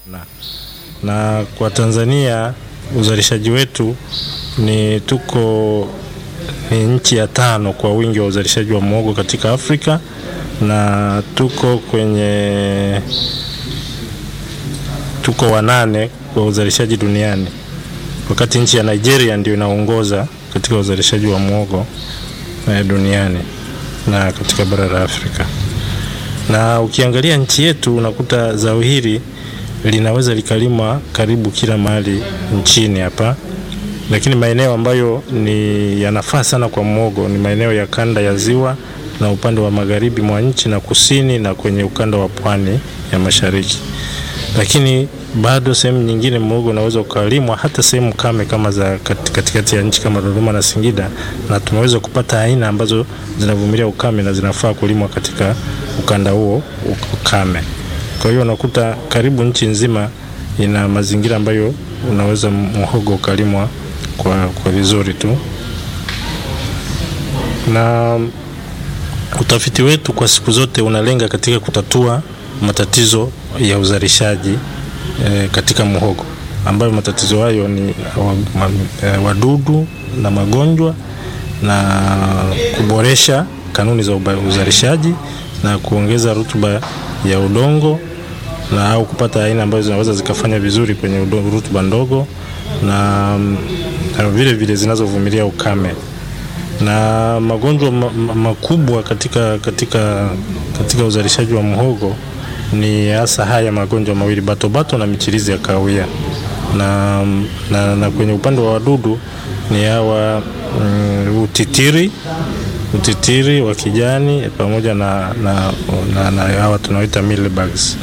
na, na kwa Tanzania uzalishaji wetu ni tuko ni nchi ya tano kwa wingi wa uzalishaji wa muhogo katika Afrika na tuko kwenye tuko wanane kwa uzalishaji duniani, wakati nchi ya Nigeria ndio inaongoza katika uzalishaji wa muhogo eh, duniani na katika bara la Afrika. Na ukiangalia nchi yetu unakuta zao hili linaweza likalimwa karibu kila mahali nchini hapa, lakini maeneo ambayo ni yanafaa sana kwa muhogo ni maeneo ya kanda ya ziwa na upande wa magharibi mwa nchi na kusini na kwenye ukanda wa pwani ya mashariki, lakini bado sehemu nyingine muhogo unaweza ukalimwa hata sehemu kame kama za katikati ya nchi kama Dodoma na Singida, na tumeweza kupata aina ambazo zinavumilia ukame na zinafaa kulimwa katika ukanda huo ukame. Kwa hiyo unakuta karibu nchi nzima ina mazingira ambayo unaweza muhogo ukalimwa kwa, kwa vizuri tu, na utafiti wetu kwa siku zote unalenga katika kutatua matatizo ya uzalishaji e, katika muhogo ambayo matatizo hayo ni wadudu na magonjwa na kuboresha kanuni za uzalishaji na kuongeza rutuba ya udongo na au kupata aina ambazo zinaweza zikafanya vizuri kwenye rutuba ndogo na, na vile vile zinazovumilia ukame na magonjwa makubwa katika, katika, katika uzalishaji wa muhogo ni hasa haya magonjwa mawili batobato na michirizi ya kahawia na, na, na kwenye upande wa wadudu ni hawa mm, utitiri utitiri wa kijani pamoja na, na, na, na hawa tunaoita mealybugs.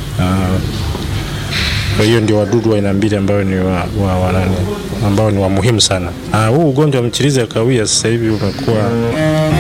Kwa hiyo ndio wadudu wa aina mbili ambao ni wa, wa, wa nani ambao ni wa muhimu sana. Huu ugonjwa wa michirizi ya kahawia sasa hivi umekuwa